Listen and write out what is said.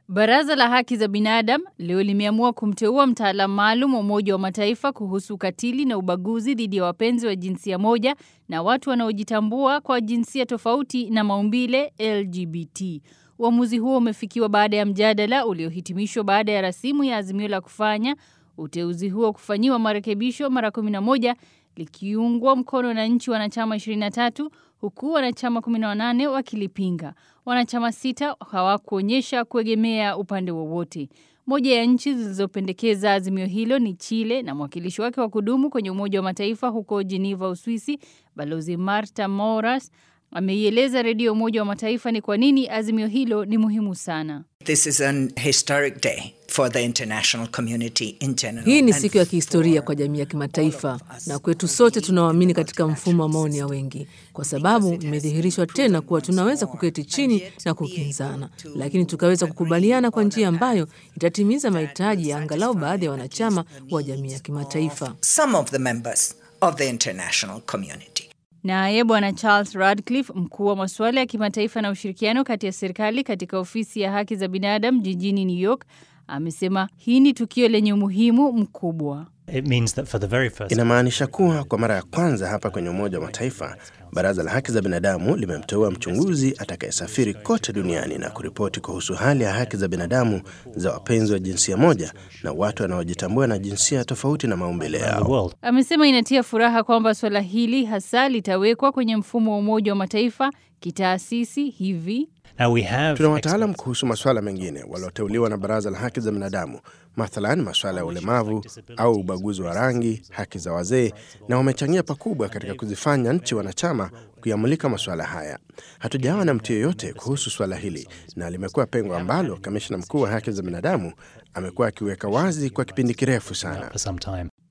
Baraza la Haki za Binadamu leo limeamua kumteua mtaalamu maalum wa Umoja wa Mataifa kuhusu ukatili na ubaguzi dhidi ya wapenzi wa jinsia moja na watu wanaojitambua kwa jinsia tofauti na maumbile LGBT. Uamuzi huo umefikiwa baada ya mjadala uliohitimishwa baada ya rasimu ya azimio la kufanya uteuzi huo kufanyiwa marekebisho mara 11 likiungwa mkono na nchi wanachama 23 huku wanachama 18 wakilipinga. Wanachama sita hawakuonyesha kuegemea upande wowote. Moja ya nchi zilizopendekeza azimio hilo ni Chile na mwakilishi wake wa kudumu kwenye Umoja wa Mataifa huko Geneva, Uswisi, Balozi Marta Moras ameieleza redio Umoja wa Mataifa ni kwa nini azimio hilo ni muhimu sana. This is an historic day for the international community in general. Hii ni and siku ya kihistoria for kwa jamii ya kimataifa all of us na kwetu who sote believe tunaoamini in katika mfumo wa maoni ya wengi, kwa sababu imedhihirishwa tena kuwa tunaweza kuketi chini na kukinzana, lakini tukaweza kukubaliana kwa njia ambayo itatimiza mahitaji ya angalau baadhi ya wanachama wa jamii ya kimataifa. some of the members of the international community. Naye Bwana Charles Radcliffe, mkuu wa masuala ya kimataifa na ushirikiano kati ya serikali katika ofisi ya haki za binadamu jijini New York, amesema hii ni tukio lenye umuhimu mkubwa. It means that for the very first Inamaanisha kuwa kwa mara ya kwanza hapa kwenye Umoja wa Mataifa, Baraza la Haki za Binadamu limemteua mchunguzi atakayesafiri kote duniani na kuripoti kuhusu hali ya haki za binadamu za wapenzi wa jinsia moja na watu wanaojitambua na jinsia tofauti na maumbile the yao. world. Amesema inatia furaha kwamba swala hili hasa litawekwa kwenye mfumo wa Umoja wa Mataifa kitaasisi hivi Now we have Tuna wataalam kuhusu masuala mengine walioteuliwa na Baraza la Haki za Binadamu, mathalan masuala ya ulemavu au ubaguzi wa rangi, haki za wazee, na wamechangia pakubwa katika kuzifanya nchi wanachama kuyamulika masuala haya. Hatujawa na mtu yeyote kuhusu suala hili, na limekuwa pengo ambalo kamishna mkuu wa haki za binadamu amekuwa akiweka wazi kwa kipindi kirefu sana. for some time.